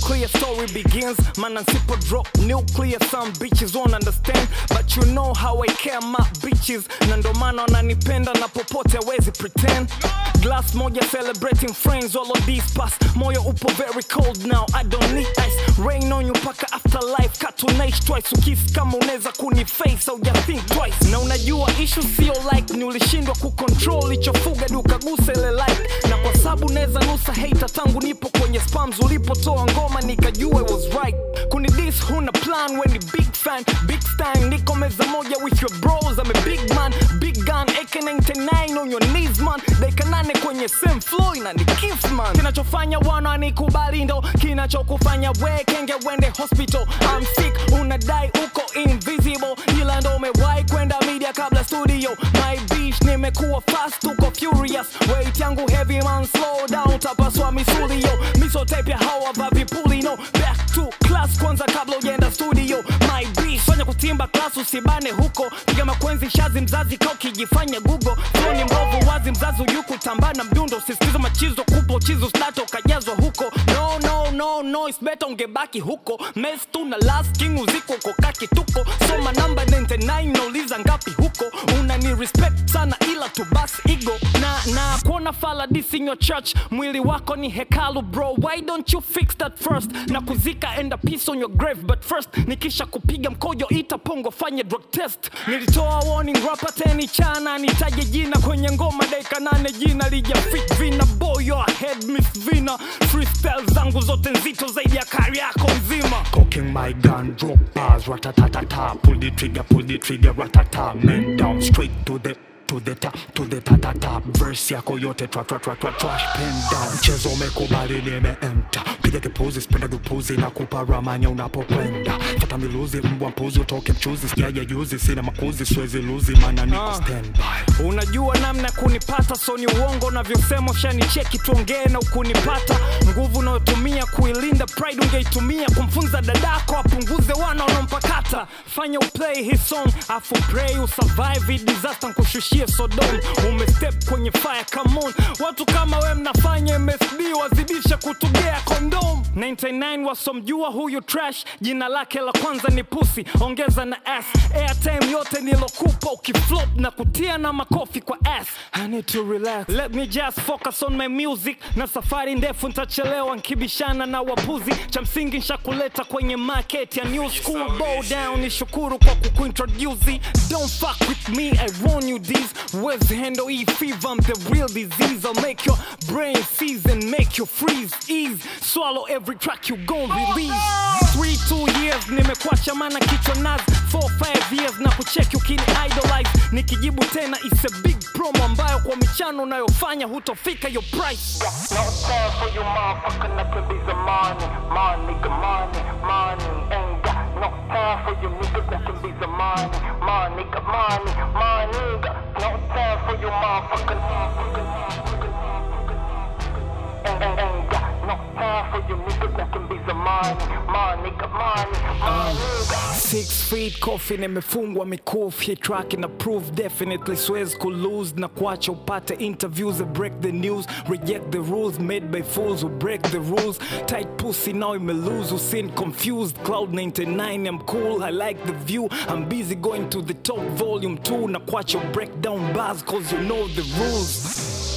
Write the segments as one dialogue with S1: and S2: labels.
S1: nuclear story begins man nsipo drop nuclear some bitches won't understand but you know how I care my bitches na ndo maana wananipenda na popote hawezi pretend glass moja celebrating friends all of these pass moyo upo very cold now I don't need ice rain on you paka afterlife katunaish twice ukisi kama unaweza kuniface au ya think twice na unajua issue sio like ni ulishindwa kucontrol ichofuga di ukagusa ile like na kwa sababu naweza nusa hater tangu nipo kwenye spams ulipotoa ngoma nikajua it was right kuni this huna plan when ni big fan big time niko meza moja with your bros I'm a big man big gun AK99 on your knees man dakika nane kwenye same flow ina ni kiss man kinachofanya wana nikubali ndo kinachokufanya we kenge wende hospital I'm sick unadai uko invisible ila ndo umewahi kwenda media kabla studio my bitch nimekuwa fast uko furious weight yangu heavy man slow down tapaswa misuli yo misotape ya hawa vavipuli no back to class kwanza kabla ujaenda studio my bitch fanya kutimba class usibane huko piga makwenzi shazi mzazi ka ukijifanya google ni mbovu wazi mzazi uyuku tambana mdundo usisikiza machizo kupo chizo stato ukajazwa huko no no no no it's better ungebaki huko mes tu na last king uziko uko kaki tuko soma namba 99 nauliza ngapi huko unani respect sana ila tu bas ego na na kuona fala this in your church mwili wako ni hekalu bro why don't you fix that first na kuzika and a piece on your grave but first nikisha kupiga mkojo ita pongo fanye drug test nilitoa warning rapa teni chana nitaje jina kwenye ngoma dakika nane jina lija fit vina boy your head miss vina freestyle zangu zote nzito zaidi ya kari yako nzima
S2: Cocking my gun, drop bars, ratatatata. Pull the trigger, pull the trigger, ratata. Men down, straight to the to the top, to the tatata. Verse yako yote tra tra tra tra trash pen down. Mchezo umekubali nimeenta. Piga kipuzi, spenda kipuzi na kupa ramanya unapokwenda. Fata miluzi, mbwa mpuzi, utoke mchuzi. Sijaja juzi, sina makuzi, siwezi luzi, maana niko
S1: Ah.
S2: standby.
S1: unajua namna ya kunipata so ni uongo unavyosema ushanicheki tuongee na ukunipata nguvu unayotumia kuilinda pride ungeitumia kumfunza dadako apunguze wana wanaompakata fanya uplay his song afu pray usurvive hii disaster nkushushie sodom umestep kwenye fire come on watu kama we mnafanya msd wazidisha kutugea kondom 99 wasomjua huyu trash jina lake la kwanza ni pusi ongeza na ass airtime yote nilokupa ukiflop na kutia na makofi kwa ass I need to relax let me just focus on my music na safari ndefu ntachelewa nkibishana na wapuzi cha msingi nshakuleta kwenye market ya new school bow down ni shukuru kwa kukuintroduce don't fuck with me I warn you these words handle e fever I'm the real disease I'll make your brain seize and make you freeze ease swallow every track you gon' release three two years nimekuacha mana kichwa nazi four five years na kucheki ukini idolize nikijibu tena is a big promo ambayo kwa michano unayofanya hutofika your price
S3: No time for you motherfucker, nothing be the money, money, nigga, money, money. Ain't got no time for you niggas, nothing be the money, money, nigga, money, money. nigga. No time for you motherfucker, motherfucker, motherfucker. Ain't, ain't, ain't got no time for you niggas, nothing be the money, money, nigga, money, money. nigga.
S1: Six feet coffin imefungwa mikufu hii track ina proof definitely siwezi kulose na kuacha upate interviews that break the news reject the rules made by fools who break the rules tight pussy now imelose usin confused cloud 99 I'm cool I like the view I'm busy going to the top volume 2 na kuacha break down bars cause you know the rules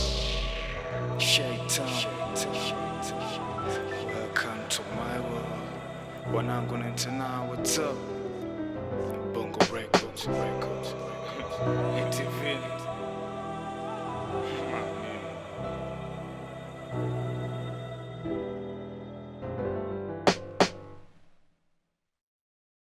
S4: Shaitan. Welcome to my world. Wanangu 99, what's up? Bongo Records.